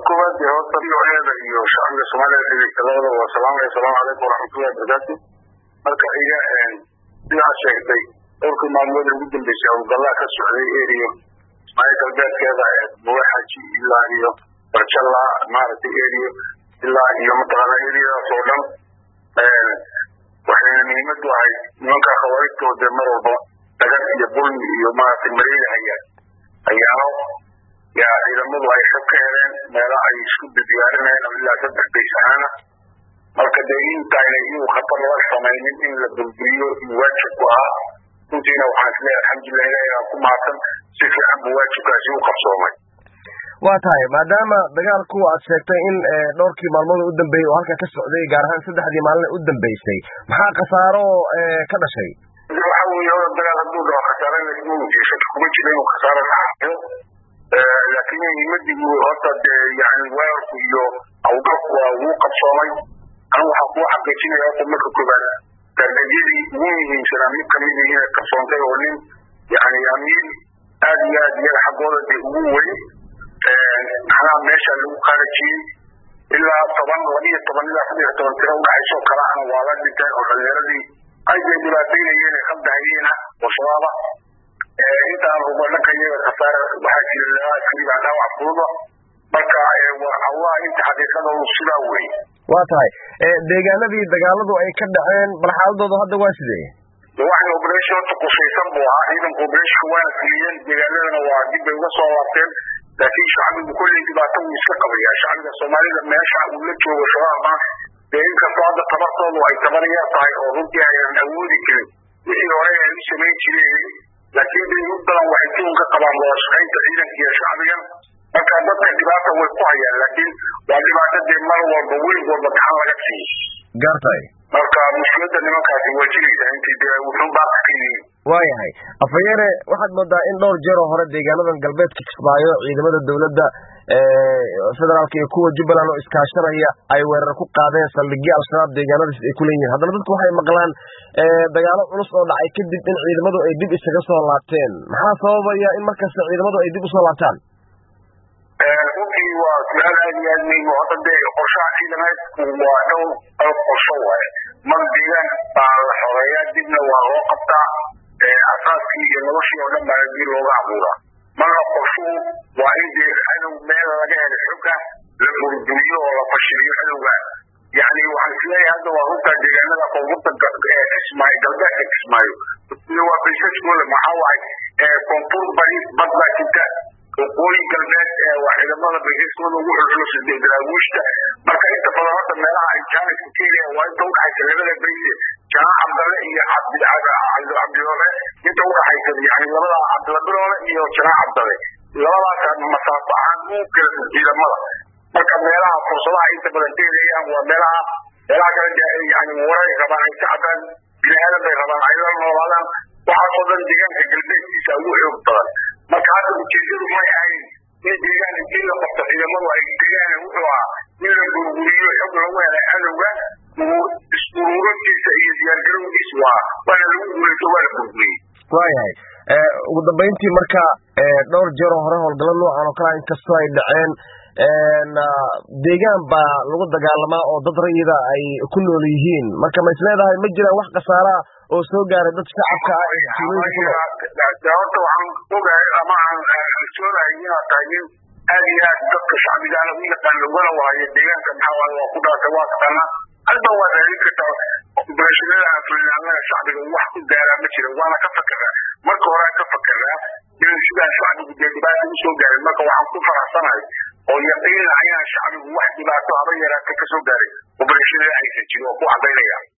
koowaad dee horta nooceeda iyo shacbiga soomaaliya dhegeysta labadaba waa salaamaya asalaamu calaykum waraxmatullahi wabarakaatu marka iga sidaa sheegtay dhowrkii maalmood ugu dambeysay howlgallaa ka socday eriyo ismaaciil galbeedkeeda buwaxaji ilaa iyo barjalla maaragtay eriyo ilaa iyo mataqaana eriyadaas oo dhan waxayna muhiimadu ahay nimanka khawaarijtooda mar walba dagan iyo bulmi iyo maaragtay mareega hayaan ayaano yaa ciidamadu ay xog ka heleen meela ay isku diyaarinayeen ilaa saddex bays ahaana marka dee intayna inuu khatar laga samaynin in la burburiyo iyo waajib ku ahaa runtiina waxaan isleeyahay alxamdulilah ilahi aan ku mahadsan si fiican buu waajibkaasi u qabsoomay waa tahay maadaama dagaalku aad sheegtay in dhowrkii maalmood u dambeeyey oo halka ka socday gaar ahaan saddexdii maalin u dambeysay maxaa khasaaro ka dhashay waxa weeye hora dagaal hadduu dhaho khasaare shaki kuma jiro inuu khasaaro dhaxayo laakiin muhiimadii horta dee yani weerarku iyo hawlgalku waa wuu qabsoomay anu waxaan kuu xaqiijinaya horta marka koobaad dargajadii ugu muhiimsanaa mid kamid inay qarsoontay oo nin yani amiir aad iyo aad iyaga xaggooda dee ugu weyn maxnaha meesha lagu qaarajiyey ilaa toban labiyo toban ilaa saddex iyo toban tiro udhaxaysoo kale ahna waa la dhinteen oo dhalinyaradii ay dee dhibaataynayeen ee qabdahayeena oo shabaaba intaan ruba dhanka iyaga khasaare waxaa jira laba askari baa dhaawac fududa marka allah inta xaqiiqada uu sidaa wey waa tahay deegaanadii dagaaladu ay ka dhaceen bal xaaladoodu hadda waa sidee waxay operation horta qushaysan buu ahaa ciidanka operation waana fuliyeen deegaanadana waa dib bay uga soo laabteen laakiin shacbigu kolley dhibaato wuu iska qabaya shacbiga soomaalida meesha uu la joogo shabaabna dee inkastoo hadda tabartoodu ay tabar yar tahay oo runtii aynan awoodi karin wixii hore ay u samayn jireen laakiin dee u badan waxay tuun ka qabaan wada shaqaynta ciidanka iyo shacbigan marka dadka dhibaata way ku hayaan laakiin waa dhibaato dee mar walba weyn walba gacan laga siiyo gartay marka mushkiladda nimankaasi waa jiraysaa intii dee wuxuu baaka ka yihiin waayahay afhayeene waxaad moodaa in dhowr jeer oo hore deegaanadan galbeedka kismaayo ciidamada dowladda federaalka iyo kuwa jubbaland oo iskaashanaya ay weerar ku qaadeen saldhigyo al-shabaab deegaanadaas ay ku leeyihiin haddana dadku waxay maqlaan dagaalo culus oo dhacay kadib in ciidamadu ay dib isaga soo laabteen maxaa sababaya in markasta ciidamadu ay dib usoo laabtaan runtii waa su-aal aad iyo aad muhiim horta dee qorshaha ciidamaadku waa dhowr dhowr qorsho waaye mar deegaan baa la xoreeyaa dibna waa loo qabtaa asaaskii iyo noloshii oo dhan baa dib looga abuuraa marka qorshuhu waa in dee cadow meel laga helo xogga la burburiyo oo la fashiliyo cadowga yani waxaan isleeyahay hadda waa runtaa deegaanada koonfurta kismaayo galbeedka kismaayo waa baysaskooda maxaa waay koonfur bari bad baa jirta waqooyi galbeed waa ciidamada baysaskooda ugu xulxulusay daraawiishta marka inta badan horta meelaha ay jaaniska kenya waa inta udhaxaysa labada bayse jaan cabdalle iyo cabdiloole inta udhaxaysa yani labada cabdilabiloole iyo jaan cabdalle labadaas masaafo ahaan u kala ciidamada marka meelaha fursadaha inta badan teelayaan waa meelaha meelaha kale yani waray rabaan ay ka cabaan biniaadan bay rabaan ay la noolaadaan waxaasoo dhan deegaanka galbeedkiisa ugu xoog badan marka hadda ujeedadu may ahayn in deegaan intii la qabto ciidamadu ay degaan wuxuu ahaa in la burburiyo xog lagu helay cadowga is-uruurintiisa iyo diyaargarowgiisa waa waana lagu guulaysto waa la burburiyey waayahay ugu dambayntii marka dhowr jeer oo hore howlgalla noocan oo kale inkastoo ay dhaceen deegaan baa lagu dagaalamaa oo dad rayida ay ku nool yihiin marka ma is leedahay ma jiraan wax khasaaraa oo soo gaaray dad shacabka ah ee tuulooyinka ku nool horta waxaan ogahay ama aan soonahay inaad tahay nin aad iyo aad dadka shacbigaana u yaqaan laguna waayo deegaanka maxaa waaye waa ku dhaatay waa taqaanaa halba waa raadin kartaa operashinada aan fulin annaga shacbiga wax ku gaaraa ma jira waana ka fakeraa marka hore ka fakeraa in sidaa shacbigu dee dhibaata usoo gaarin marka waxaan ku faraxsanahay oo yaqiina ayaan shacbigu wax dhibaato haba yaraata kasoo gaaray operashinada aysan jirin oo ku cadaynaya